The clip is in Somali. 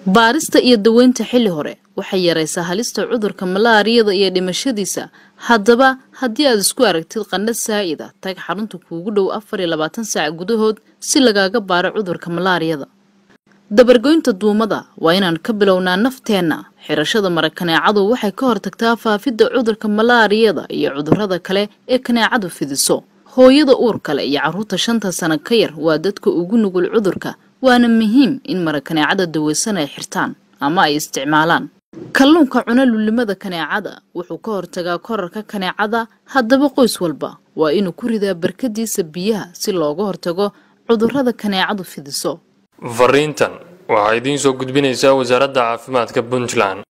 baarista iyo daweynta xilli hore waxay yaraysaa halista cudurka malaariyada iyo dhimashadiisa haddaba haddii aad isku aragtid qandha saa'ida tag xarunta kuugu dhow afar iyo labaatan saac gudahood si lagaaga baaro cudurka malaariyada dabargoynta duumada waa inaan ka bilownaa nafteenna xirashada mara kaneecadu waxay ka hortagtaa faafidda cudurka malaariyada iyo cudurrada kale ee kaneecadu fidiso hooyada uur kale iyo carruurta shanta sano ka yar waa dadka ugu nugul cudurka waana muhiim in mara kaneecada daweysan ay xirtaan ama ay isticmaalaan kalluunka cuna lulimada kaneecada wuxuu ka hortagaa korarka kaneecada haddaba qoys walba waa inuu ku ridaa barkadiisa biyaha si looga hortago cudurrada kaneecadu fidiso fariintan waxaa idiin soo gudbinaysaa wasaaradda caafimaadka puntland